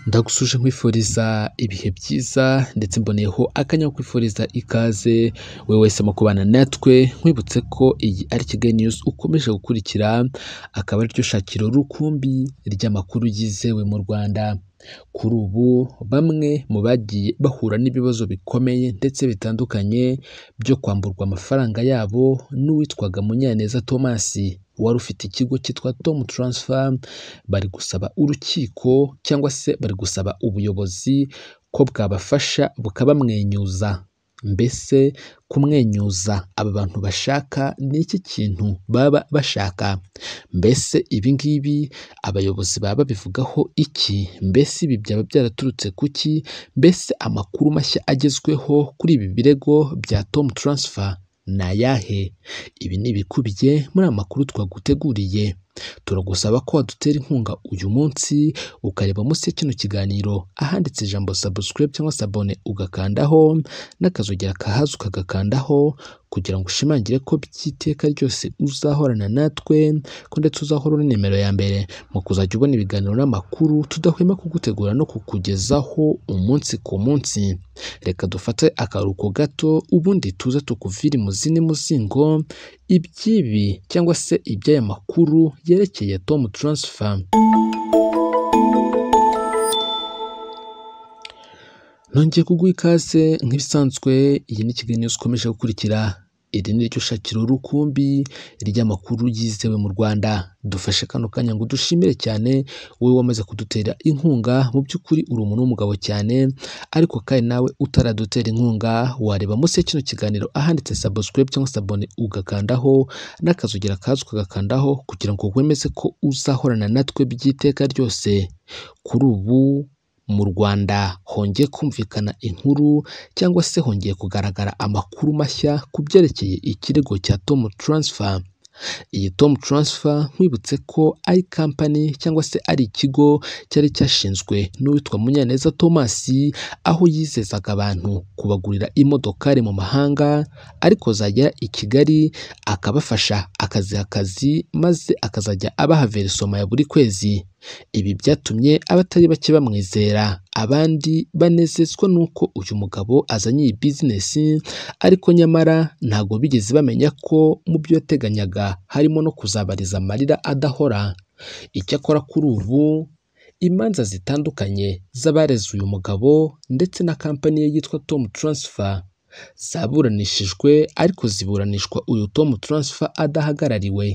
ndagusuje nkwifuriza ibihe byiza ndetse mboneyeho akanya ko kwifuriza ikaze we wese mu kubana natwe nkwibutse ko iyi ari Kigali News ukomeje gukurikira akaba ariryo shakiro rukumbi ry'amakuru yizewe mu Rwanda kuri ubu bamwe mu bagiye bahura n'ibibazo bikomeye ndetse bitandukanye byo kwamburwa amafaranga yabo n'uwitwaga Munyaneza Thomas wari ufite ikigo cyitwa Tom Transfer bari gusaba urukiko cyangwa se bari gusaba ubuyobozi ko bwabafasha bukabamwenyuza mbese kumwenyuza aba bantu bashaka ni iki kintu baba bashaka mbese ibi ngibi abayobozi baba babivugaho iki mbese ibi byaba byaraturutse ku ki mbese amakuru mashya agezweho kuri ibi birego bya Tom Transfer ni ayahe ibi ni ibikubiye muri aya makuru twaguteguriye turagusaba ko wadutera inkunga uyu munsi ukareba munsi ya kino kiganiro ahanditse ijambo subscribe cyangwa se abone ugakandaho n'akazogera kahaza ukagakandaho kugira ngo ushimangire ko by'iteka ryose uzahorana natwe ko ndetse uzahora uri nimero ya mbere mu kuzajya ubona ibiganiro n'amakuru tudahwema kugutegura no kukugezaho umunsi ku munsi reka dufate akaruhuko gato ubundi tuze tukuvire imuzini muzingo iby'ibi cyangwa se iby'aya makuru yerekeye Tom Transfer nongeye kuguha ikaze nk'ibisanzwe iyi ni Kigali News ukomeje gukurikira iri ni ryo shakiro rukumbi ry'amakuru yizewe mu Rwanda dufashe kano kanya ngo dushimire cyane wowe wamaze kudutera inkunga mu by'ukuri uri umuntu w'umugabo cyane ariko kandi nawe utaradutera inkunga wareba munsi ya kino kiganiro ahanditse subscribe cyangwa se abone ugakandaho n'akazogera kaza ukagakandaho kugira ngo wemeze ko uzahorana natwe by'iteka ryose kuri ubu mu Rwanda hongeye kumvikana inkuru cyangwa se hongeye kugaragara amakuru mashya ku byerekeye ikirego cya Tom Transfer. Iyi Tom Transfer nkwibutse ko ari kampani cyangwa se ari ikigo cyari cyashinzwe n'uwitwa Munyaneza Thomas aho yizezaga abantu kubagurira imodokari mu mahanga ariko zagera i Kigali akabafasha akaziha akazi maze akazajya abaha verisoma ya buri kwezi. Ibi byatumye abatari bake bamwizera abandi banezezwa n'uko uyu mugabo azanye iyi bizinesi ariko nyamara ntabwo bigeze bamenya ko mu byo yateganyaga harimo no kuzabariza amarira adahora icyakora kuri ubu imanza zitandukanye z'abareze uyu mugabo ndetse na kampani ye yitwa Tom Transfer zaburanishijwe ariko ziburanishwa uyu Tom Transfer adahagarariwe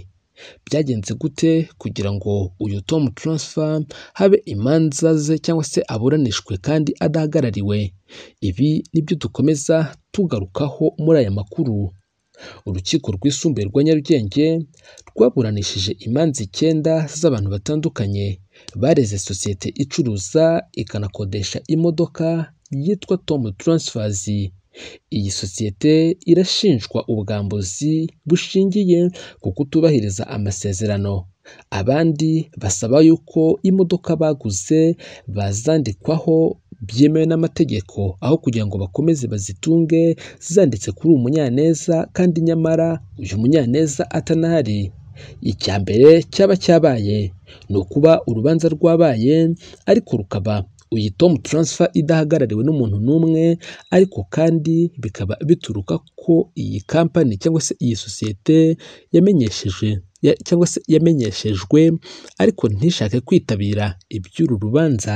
byagenze gute kugira ngo uyu Tom Transfer habe imanza ze cyangwa se aburanishwe kandi adahagarariwe ibi nibyo dukomeza tugarukaho muri aya makuru urukiko rwisumbuye rwa Nyarugenge rwaburanishije imanza icyenda z'abantu batandukanye bareze sosiyete icuruza ikanakodesha imodoka yitwa Tom Transfers iyi sosiyete irashinjwa ubwambuzi bushingiye ku kutubahiriza amasezerano abandi basaba yuko imodoka baguze bazandikwaho byemewe n'amategeko aho kugira ngo bakomeze bazitunge zanditse kuri uyu munyaneza kandi nyamara uyu munyaneza atanahari icya mbere cyaba cyabaye ni ukuba urubanza rwabaye ariko rukaba iyi Tom Transfer idahagarariwe n'umuntu n'umwe ariko kandi bikaba bituruka ko iyi kampani cyangwa se iyi sosiyete yamenyesheje cyangwa se yamenyeshejwe ariko ntishake kwitabira iby'uru rubanza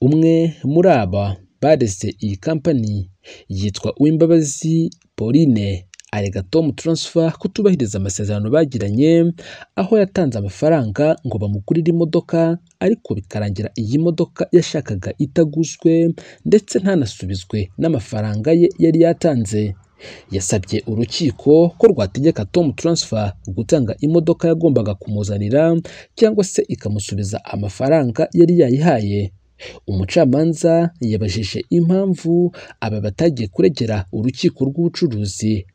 umwe muri aba bareze iyi kampani yitwa Uwimbabazi Pauline arega Tom Transfer kutubahiriza amasezerano bagiranye aho yatanze amafaranga ngo bamugurire imodoka ariko bikarangira iyi modoka yashakaga itaguzwe ndetse ntanasubizwe n'amafaranga ye yari yatanze yasabye urukiko ko rwategeka Tom Transfer gutanga imodoka yagombaga kumuzanira cyangwa se ikamusubiza amafaranga yari yayihaye umucamanza yabajije impamvu aba batagiye kuregera urukiko rw'ubucuruzi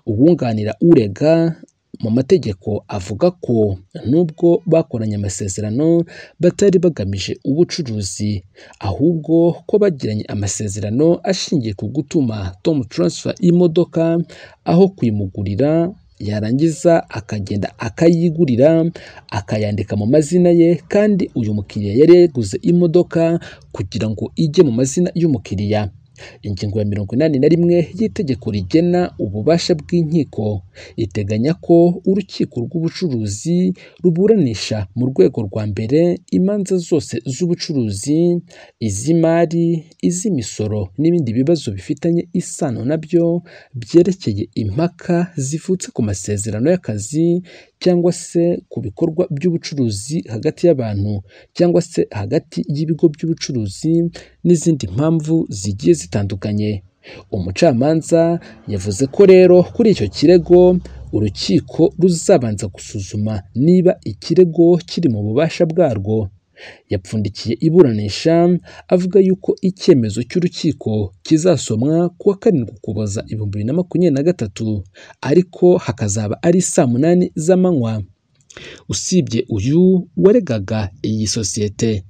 uwunganira urega mu mategeko avuga ko nubwo bakoranye amasezerano batari bagamije ubucuruzi ahubwo ko bagiranye amasezerano ashingiye ku gutuma Tom Transfer imodoka aho kuyimugurira yarangiza akagenda akayigurira akayandika mu mazina ye kandi uyu mukiriya yari yaguze imodoka kugira ngo ijye mu mazina y'umukiriya ingingo ya mirongo inani na rimwe y'itegeko rigena ububasha bw'inkiko iteganya ko urukiko rw'ubucuruzi ruburanisha mu rwego rwa mbere imanza zose z'ubucuruzi iz'imari iz'imisoro n'ibindi bibazo bifitanye isano nabyo byerekeye impaka zivutse ku masezerano y'akazi cyangwa se ku bikorwa by'ubucuruzi hagati y'abantu cyangwa se hagati y'ibigo by'ubucuruzi n'izindi mpamvu zigiye zitandukanye umucamanza yavuze ko rero kuri icyo kirego urukiko ruzabanza gusuzuma niba ikirego kiri mu bubasha bwarwo yapfundikiye iburanisha avuga yuko icyemezo cy'urukiko kizasomwa ku wa karindwi ukuboza ibihumbi bibiri na makumyabiri na gatatu ariko hakazaba ari saa munani z'amanywa usibye uyu waregaga iyi sosiyete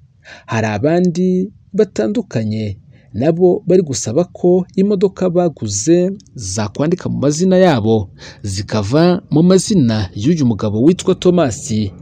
hari abandi batandukanye nabo bari gusaba ko imodoka baguze zakwandika mu mazina yabo zikava mu mazina y'uyu mugabo witwa tomasi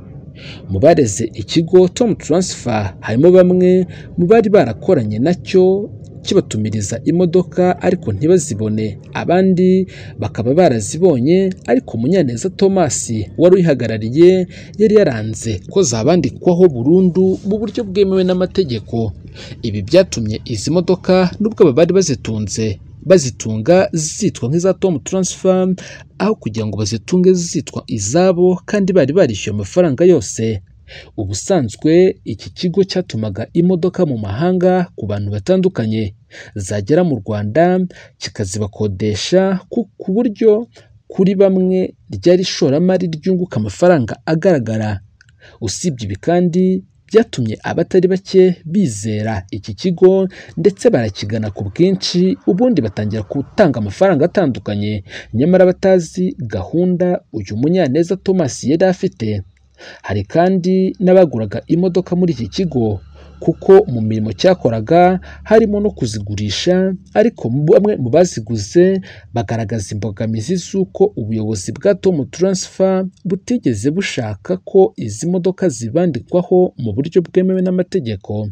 mu bareze ikigo tom taransifa harimo bamwe mu bari barakoranye nacyo kibatumiriza imodoka ariko ntibazibone abandi bakaba barazibonye ariko munyaneza tomasi wari uyihagarariye yari yaranze ko zabandikwaho burundu mu buryo bwemewe n'amategeko ibi byatumye izi modoka nubwo aba bari bazitunze bazitunga zitwa nk'iza tomu taransifa aho kugira ngo bazitunge zitwa izabo kandi bari barishyuye amafaranga yose ubusanzwe iki kigo cyatumaga imodoka mu mahanga ku bantu batandukanye zagera mu rwanda kikazibakodesha ku buryo kuri bamwe ryari ishoramari ryunguka amafaranga agaragara usibye ibi kandi byatumye abatari bake bizera iki kigo ndetse barakigana ku bwinshi ubundi batangira gutanga amafaranga atandukanye nyamara batazi gahunda uyu munyaneza thomas yari afite hari kandi n'abaguraga imodoka muri iki kigo kuko mu mirimo cyakoraga harimo no kuzigurisha ariko bamwe mu baziguze bagaragaza imbogamizi z'uko ubuyobozi bwa tomu taransifa butigeze bushaka ko izi modoka zibandikwaho mu buryo bwemewe n'amategeko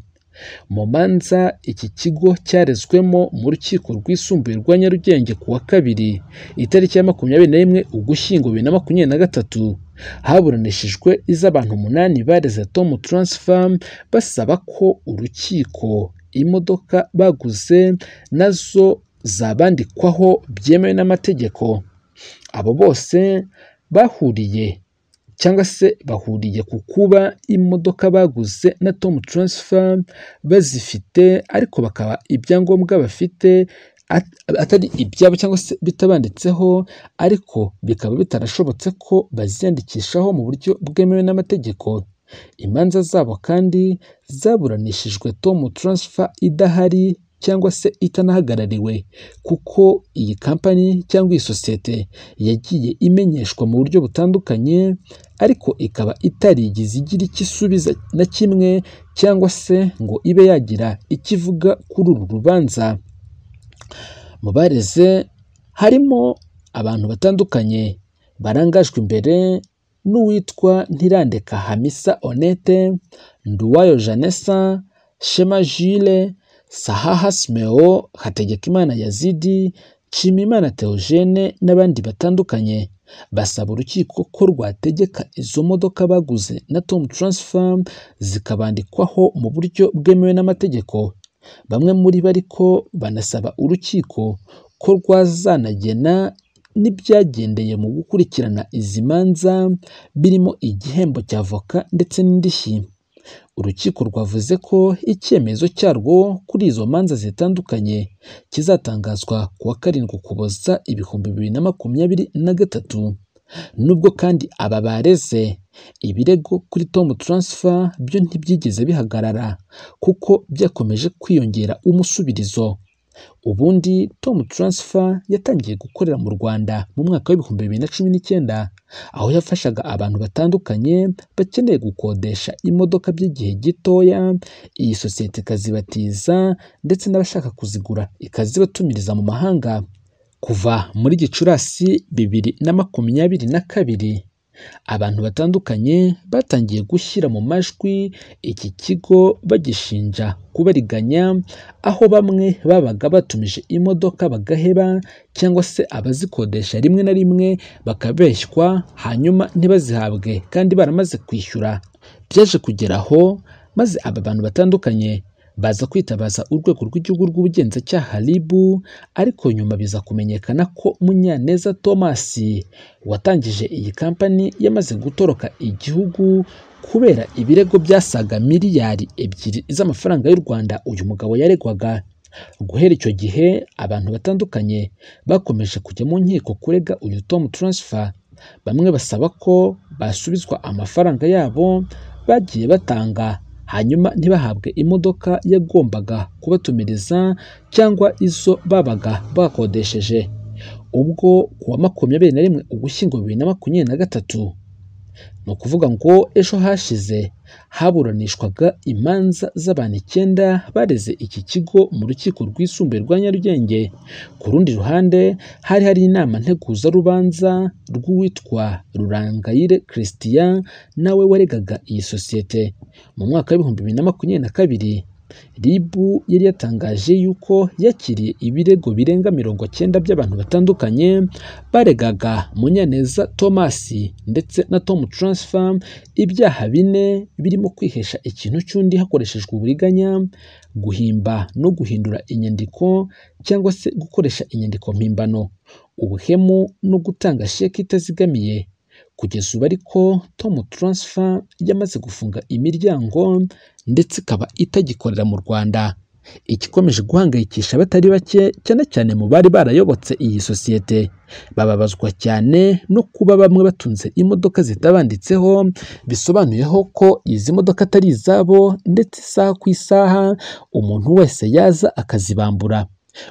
mu manza iki kigo cyarezwemo mu rukiko rwisumbuye rwa nyarugenge ku wa kabiri itariki ya makumyabiri na rimwe ugushyingo bibiri na makumyabiri na gatatu haburanishijwe iz'abantu umunani bareze tomu taransifa basaba ko urukiko imodoka baguze nazo zabandikwaho byemewe n'amategeko abo bose bahuriye cyangwa se bahuriye ku kuba imodoka baguze na tomu taransifa bazifite ariko bakaba ibyangombwa bafite atari ibyabo cyangwa se bitabanditseho ariko bikaba bitarashobotse ko baziyandikishaho mu buryo bwemewe n'amategeko imanza zabo kandi zaburanishijwe tomu taransifa idahari cyangwa se itanahagarariwe kuko iyi kampani cyangwa iyi sosiyete yagiye imenyeshwa mu buryo butandukanye ariko ikaba itarigize igira icyo isubiza na kimwe cyangwa se ngo ibe yagira icyo ivuga kuri uru rubanza mu bareze harimo abantu batandukanye barangajwe imbere n'uwitwa ntirandeka hamisa onete nduwayo janessa shema jile sahaha simeo hategekimana yazidi nshimimana teogene n'abandi batandukanye basaba urukiko ko rwategeka izo modoka baguze na tom taransifa zikabandikwaho mu buryo bwemewe n'amategeko bamwe muri bo ariko banasaba urukiko ko rwazanagena n'ibyagendeye mu gukurikirana izi manza birimo igihembo cya voka ndetse n'indishyi urukiko rwavuze ko icyemezo cyarwo kuri izo manza zitandukanye kizatangazwa ku wa karindwi ukuboza ibihumbi bibiri na makumyabiri na gatatu nubwo kandi aba bareze ibirego kuri tomu taransifa byo ntibyigeze bihagarara kuko byakomeje kwiyongera umusubirizo ubundi tomu taransifa yatangiye gukorera mu rwanda mu mwaka w'ibihumbi bibiri na cumi n'icyenda aho yafashaga abantu batandukanye bakeneye gukodesha imodoka by'igihe gitoya iyi sosiyete ikazibatiza ndetse n'abashaka kuzigura ikazibatumiriza mu mahanga kuva muri gicurasi bibiri na makumyabiri na kabiri abantu batandukanye batangiye gushyira mu majwi iki kigo bagishinja kubariganya aho bamwe babaga batumije imodoka bagaheba cyangwa se abazikodesha rimwe na rimwe bakabeshywa hanyuma ntibazihabwe kandi baramaze kwishyura byaje kugera aho maze aba bantu batandukanye baza kwitabaza urwego rw'igihugu rw'ubugenzacyaha RIB ariko nyuma biza kumenyekana ko Munyaneza Thomas watangije iyi kampani yamaze gutoroka igihugu kubera ibirego byasaga miliyari ebyiri z'amafaranga y'u Rwanda uyu mugabo yaregwaga guhera icyo gihe abantu batandukanye bakomeje kujya mu nkiko kurega uyu Tom Transfer bamwe basaba ko basubizwa amafaranga yabo bagiye batanga hanyuma ntibahabwe imodoka yagombaga kubatumiriza cyangwa izo babaga bakodesheje ubwo ku wa makumyabiri na rimwe ugushyingo bibiri na makumyabiri na gatatu ni ukuvuga ngo ejo hashize haburanishwaga imanza z'abantu icyenda bareze iki kigo mu rukiko rwisumbuye rwa Nyarugenge ku rundi ruhande hari hari inama nteguzarubanza rw'uwitwa Rurangayire Christian nawe waregaga iyi sosiyete mu mwaka w'ibihumbi bibiri na makumyabiri na kabiri RIB yari yatangaje yuko yakiriye ibirego birenga mirongo cyenda by'abantu batandukanye baregaga Munyaneza Thomas ndetse na Tom Transfer ibyaha bine birimo kwihesha ikintu cy'undi hakoreshejwe uburiganya guhimba no guhindura inyandiko cyangwa se gukoresha inyandiko mpimbano ubuhemu no gutanga sheki itazigamiye kugeza ubu ariko Tom Transfer yamaze gufunga imiryango ndetse ikaba itagikorera mu Rwanda ikikomeje guhangayikisha abatari bake cyane cyane mu bari barayobotse iyi sosiyete bababazwa cyane no kuba bamwe batunze imodoka zitabanditseho bisobanuyeho ko izi modoka atari izabo ndetse isaha ku isaha umuntu wese yaza akazibambura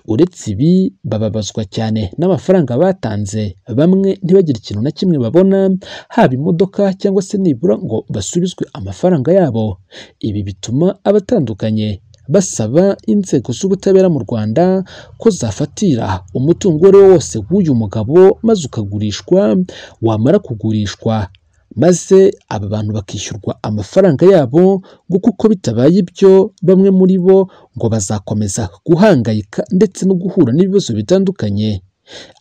uretse ibi bababazwa cyane n'amafaranga batanze bamwe ntibagire ikintu na kimwe babona haba imodoka cyangwa se nibura ngo basubizwe amafaranga yabo ibi bituma abatandukanye basaba inzego z'ubutabera mu Rwanda ko zafatira umutungo uwo ari wo wose w'uyu mugabo maze ukagurishwa wamara kugurishwa maze aba bantu bakishyurwa amafaranga yabo ngo kuko bitabaye ibyo bamwe muri bo ngo bazakomeza guhangayika ndetse no guhura n'ibibazo bitandukanye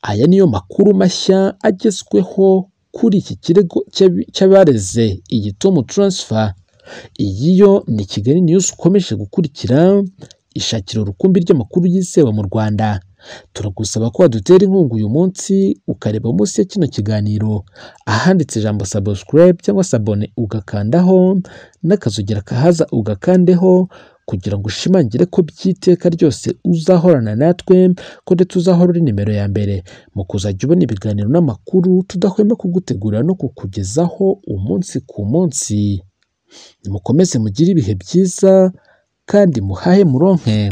aya niyo makuru mashya agezweho kuri iki kirego cy'abareze iyi tomu taransifa iyi yo ni kigali niyuzi ukomeje gukurikira ishakira urukumbi ry'amakuru yizewe mu rwanda turagusaba ko wadutera inkunga uyu munsi ukareba munsi ya kino kiganiro ahanditse ijambo subscribe cyangwa sabone ugakandaho n'akazugira kahaza ugakandeho kugira ngo ushimangire ko by'iteka ryose uzahorana natwe ko ndetse uzahora uri nimero ya mbere mu kuzajya ubona ibiganiro n'amakuru tudahwema kugutegurira no kukugezaho umunsi ku munsi mukomeze mugire ibihe byiza kandi muhahe muronke